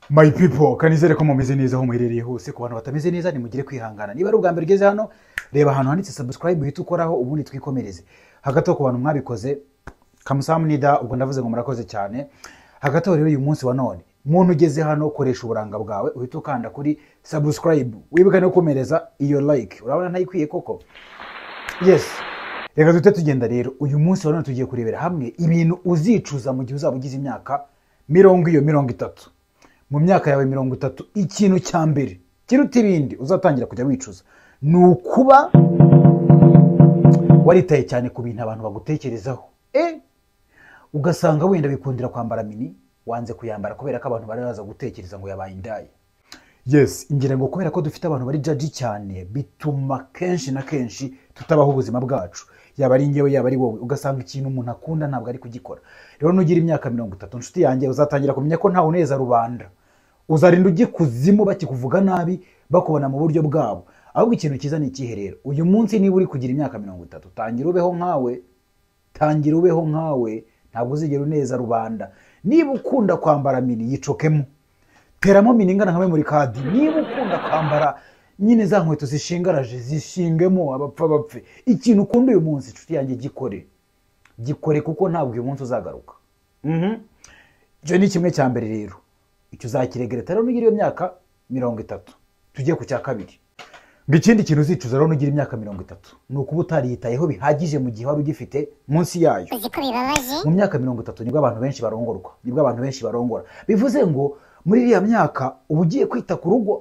My people kanizere ko mumeze neza aho muherereye hose ku bantu batameze neza nimugire kwihangana niba ari ubwa mbere ugeze hano reba ahantu handitse subscribe uhita ukoraho ubundi twikomereze hagati aho ku bantu mwabikoze kamusamunida ubwo ndavuze ngo murakoze cyane hagati aho rero uyu munsi wa none muntu ugeze hano koresha uburanga bwawe uhita ukanda kuri subscribe wibuke no komereza iyo like urabona ntayikwiye koko yes reka duhite tugenda rero uyu munsi wa none tugiye kurebera hamwe ibintu uzicuza mu gihe uzaba ugize imyaka mirongo iyo mirongo itatu mu myaka yawe mirongo itatu ikintu cya mbere kiruta ibindi uzatangira kujya wicuza ni ukuba waritaye cyane ku bintu abantu bagutekerezaho e ugasanga wenda bikundira kwambara mini wanze kuyambara kubera ko abantu bari baza gutekereza ngo yabaye indaya yes ngira ngo kubera ko dufite abantu bari jaji cyane bituma kenshi na kenshi tutabaho ubuzima bwacu yaba ari ngewe yaba ari wowe ugasanga ikintu umuntu akunda ntabwo ari kugikora rero nugira imyaka mirongo itatu inshuti yanjye uzatangira kumenya ko ntawe uneza rubanda uzarinda ujya ikuzimu bakikuvuga nabi bakubona mu buryo bwabo ahubwo ikintu cyiza ni ikihe rero uyu munsi niba uri kugira imyaka mirongo itatu tangira ubeho nkawe tangira ubeho nkawe ntabwo uzigera uneza rubanda niba ukunda kwambara mini yicokemo teramo mini ingana nka muri kadi niba ukunda kwambara nyine za nkweto zishingaraje zishingemo abapfa bapfe ikintu ukunda uyu munsi inshuti yanjye gikore gikore kuko ntabwo uyu munsi uzagaruka icyo ni kimwe cya mbere rero icyo uzakiregereta rero nugira iyo myaka mirongo itatu tujye ku cya kabiri ngo ikindi kintu uzicuza rero nugira imyaka mirongo itatu ni ukuba utariyitayeho bihagije mu gihe wari ugifite munsi yayo uzi ko bibabaje mu myaka mirongo itatu nibwo abantu benshi barongorwa nibwo abantu benshi barongora bivuze ngo muri iriya myaka uba ugiye kwita ku rugo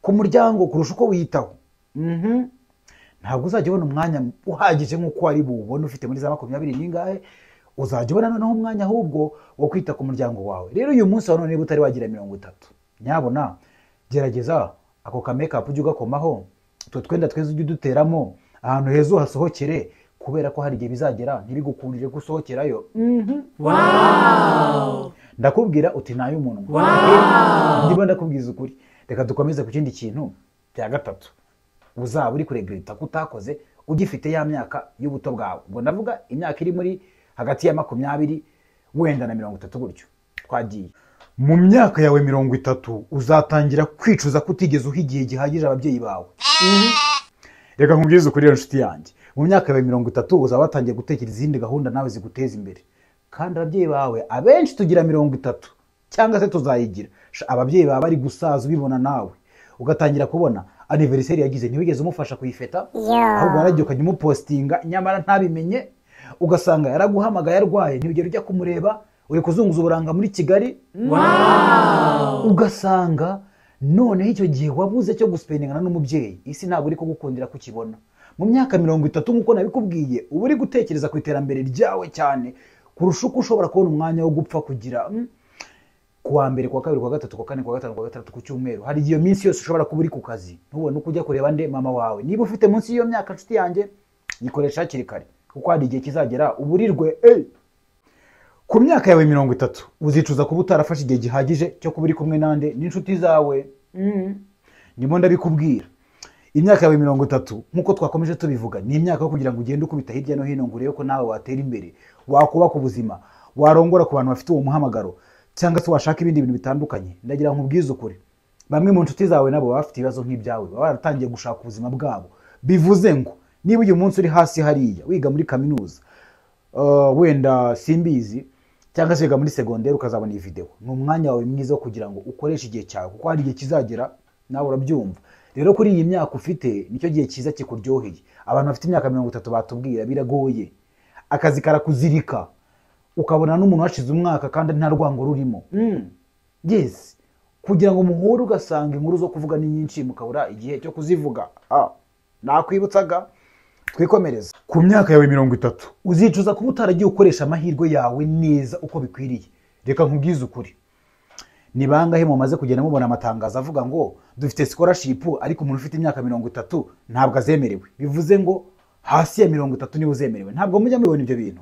ku muryango kurusha uko wiyitaho ntabwo uzajya ubona umwanya uhagije nk'uko wari buwubone ufite muri za makumyabiri n'ingahe uzajya ubona noneho umwanya ahubwo wo kwita ku muryango wawe rero uyu munsi wa none niba utari wagira mirongo itatu nyabona gerageza ako ka mekapu ujye ugakomaho utwo twenda tweza ujye uduteramo ahantu heza uhasohokere kubera ko hari igihe bizagera ntibigukundire ko usohokerayo ndakubwira uti ntay'umunwa ndimo ndakubwiza ukuri reka dukomeze ku kindi kintu cya gatatu uzaba uri kuregerita ko utakoze ugifite ya myaka y'ubuto bwawe ubwo ndavuga imyaka iri muri hagati ya makumyabiri wenda na mirongo itatu gutyo twagiye mu myaka yawe mirongo itatu uzatangira kwicuza ko utigeze uha igihe gihagije ababyeyi bawe reka nkubwize ukuri rero nshuti yanjye mu myaka yawe mirongo itatu uzaba watangiye gutekereza izindi gahunda nawe ziguteza imbere kandi ababyeyi bawe abenshi tugira mirongo itatu cyangwa se tuzayigira Sha, ababyeyi baba bari gusaza ubibona nawe ugatangira kubona aniveriseri yagize ntiwigeze umufasha kuyifeta ahubwo waragiye ukajya umupositinga nyamara ntabimenye ugasanga yaraguhamagaye arwaye ntiwigere ujya kumureba uri kuzunguza uburanga muri kigali ugasanga noneho icyo gihe wabuze cyo gusipendingana n'umubyeyi isi ntabwo uri kugukundira kukibona mu myaka mirongo itatu nk'uko nabikubwiye uba uri gutekereza ku iterambere ryawe cyane kurusha uko ushobora kubona umwanya wo gupfa kugira mm, ku wa mbere ku wa kabiri ku wa gatatu ku wa kane ku wa gatanu ku wa gatandatu ku cyumweru hari iyo minsi yose ushobora kuba uri ku kazi ntubone uko ujya kureba nde mama wawe niba ufite munsi y'iyo myaka nshuti yanjye yikoresha hakiri kare kuko hari igihe kizagera uburirwe eh. ku myaka yawe mirongo itatu uzicuza kuba utarafashe igihe gihagije cyo kuba uri kumwe nande n'inshuti zawe mm. ndimo ndabikubwira imyaka yawe mirongo itatu nk'uko twakomeje tubivuga ni imyaka yo kugira ngo ugende ukubita hirya no hino ngo urebe ko nawe watera imbere wakubaka ubuzima warongora ku bantu bafite uwo muhamagaro cyangwa se washaka ibindi bintu bitandukanye ndagira ngo ubwize ukuri bamwe mu nshuti zawe nabo baba bafite ibibazo nk'ibyawe baba baratangiye gushaka ubuzima bwabo bivuze ngo niba uyu munsi uri hasi hariya wiga muri kaminuza uh, wenda simbizi cyangwa se wiga muri segonderi ukazabona iyi videwo ni umwanya wawe mwiza wo kugira ngo ukoreshe igihe cyawe kuko hari igihe kizagera nawe urabyumva rero kuri iyi myaka ufite nicyo gihe cyiza kikuryoheye abantu bafite imyaka mirongo itatu batubwira biragoye akazi karakuzirika ukabona n'umuntu washize umwaka kandi nta rwango rurimo yesi kugira ngo muhure ugasanga inkuru zo kuvuga ni nyinshi mukabura igihe cyo kuzivuga Ah, nakwibutsaga twikomereza ku myaka yawe mirongo itatu uzicuza kuba utaragiye ukoresha amahirwe yawe neza uko bikwiriye reka nkubwize ukuri ni bangahe mumaze kugenda mubona amatangazo avuga ngo dufite scholarship ariko umuntu ufite imyaka mirongo itatu ntabwo azemerewe bivuze ngo hasi ya mirongo itatu niwe uzemerewe ntabwo mujya mubibona ibyo bintu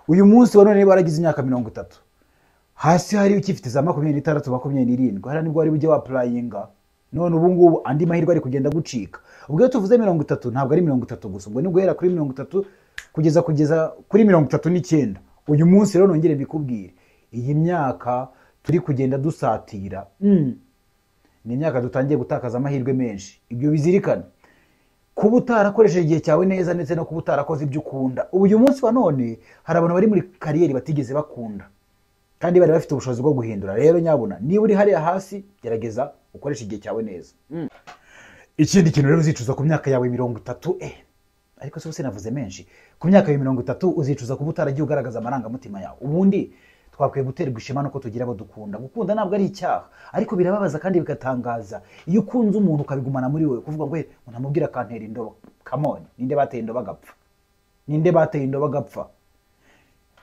uyu munsi wa none baragize imyaka mirongo itatu hasi hari ukifite za makumyabiri n'itandatu makumyabiri n'irindwi hari nibwo wari ujya wapurayinga none ubu ngubu andi mahirwe ari kugenda gucika ubwo iyo tuvuze mirongo itatu ntabwo ari mirongo itatu gusa ubwo ni guhera kuri mirongo itatu kugeza kugeza kuri mirongo itatu n'icyenda uyu munsi rero nongere mbikubwire iyi myaka turi kugenda dusatira Mm. ni imyaka dutangiye gutakaza amahirwe menshi ibyo bizirikane kuba utarakoresheje igihe cyawe neza ndetse no kuba utarakoze ibyo ukunda ubu uyu munsi wa none hari abantu bari muri kariyeri batigeze bakunda kandi bari bafite ubushobozi bwo guhindura rero nyabuna niba uri hariya hasi gerageza ukoreshe igihe cyawe neza ikindi kintu rero uzicuza ku myaka yawe mirongo itatu eh ariko se navuze menshi ku myaka yawe mirongo itatu uzicuza kuba utaragiye ugaragaza amarangamutima yawe ubundi twakwiye guterwa ishema nuko tugira abo dukunda gukunda ntabwo ari icyaha ariko birababaza kandi bigatangaza iyo ukunze umuntu ukabigumana muri wowe kuvuga ngo "Eh, ngo ntamubwire akantera indobo kamoni ninde bateye indobo agapfa ninde bateye indobo agapfa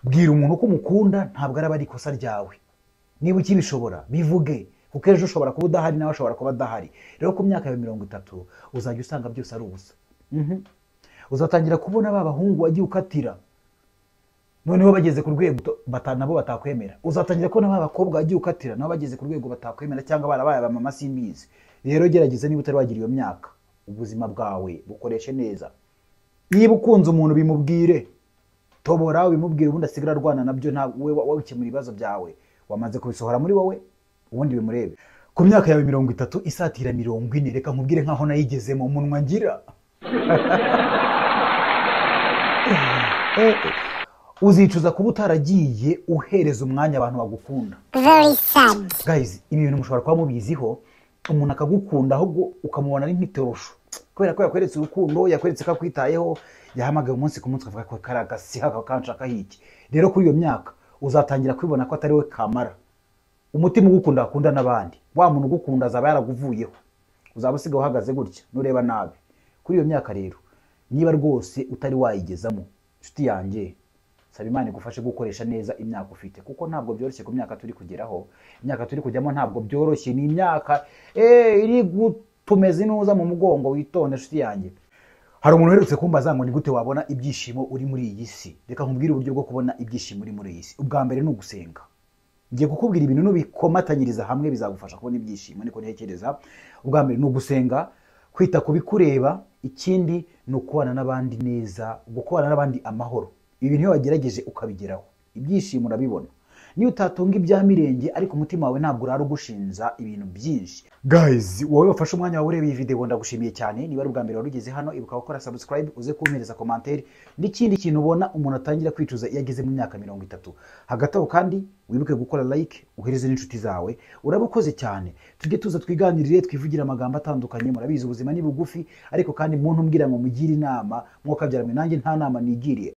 bwira umuntu ko umukunda ntabwo araba ari ikosa ryawe niba ukibishobora bivuge kuko ejo ushobora kuba udahari nawe ashobora kuba adahari rero ku myaka ya mirongo itatu uzajya usanga byose ari ubusa Mhm. uzatangira kubona ba bahungu wagiye ukatira noneho bageze ku rwego to- bata- nabo batakwemera uzatangira kubona ba bakobwa wagiye ukatira nabo bageze ku rwego batakwemera cyangwa barabaye ba mama simbizi rero gerageza niba utari wagira iyo myaka ubuzima bwawe bukoreshe neza niba ukunze umuntu bimubwire tobora ubimubwire ubundi asigara arwana nabyo nta we wabikemura ibibazo byawe wamaze kubisohora muri wowe ubundi bimurebe ku myaka yawe mirongo itatu isatira mirongo ine reka nkubwire nkaho nayigezemo munwa ngira Eh, eh. uzicuza kuba utaragiye uhereza umwanya abantu bagukunda Very sad. guys ibi bintu mushobora kuba mubiziho umuntu akagukunda ahubwo ukamubona ari nk'itorosho kubera ko yakweretse urukundo yakweretse ko akwitayeho yahamagaye umunsi ku munsi akavuga ko kari agasiha akaba kanshakaho iki rero kuri iyo myaka uzatangira kwibona ko atari we kamara umutima ugukunda akunda n'abandi wa muntu ugukunda azaba yaraguvuyeho uzaba usigaye uhagaze gutya nureba nabi kuri iyo myaka rero niba rwose utari wayigezamo inshuti yanjye saba imana igufashe gukoresha neza imyaka ufite kuko ntabwo byoroshye ku myaka turi kugeraho imyaka turi kujyamo ntabwo byoroshye ni imyaka eh, iri gutumeza inuza mu mugongo witonde inshuti yanjye hari umuntu uherutse kumbaza ngo ni gute wabona ibyishimo uri muri iyi si reka nkubwire uburyo bwo kubona ibyishimo uri muri iyi si ubwa mbere ni ugusenga ngiye kukubwira ibintu nubikomatanyiriza hamwe bizagufasha kubona ibyishimo niko ntekereza ubwa mbere ni ugusenga kwita ku bikureba ikindi ni ukubana n'abandi neza gukubana n'abandi amahoro ibi bintu iyo wagerageje ukabigeraho ibyishimo urabibona niyo utatunga ibya mirenge ariko umutima wawe ntabwo urara ugushinja ibintu byinshi guys wowe wafashe umwanya wawe ureba iyi video ndagushimiye cyane niba ari ubwa mbere wari ugeze hano ibuka gukora subscribe uze kumpereza komantere n'ikindi kintu ubona umuntu atangira kwicuza iyo ageze mu myaka mirongo itatu hagati aho kandi wibuke gukora like uhereze n'inshuti zawe urabukoze cyane tujye tuza twiganirire twivugire amagambo atandukanye murabizi ubuzima ni bugufi ariko kandi muntu umbwira ngo mugire inama mwukabyara mwe nanjye nta nama nigiriye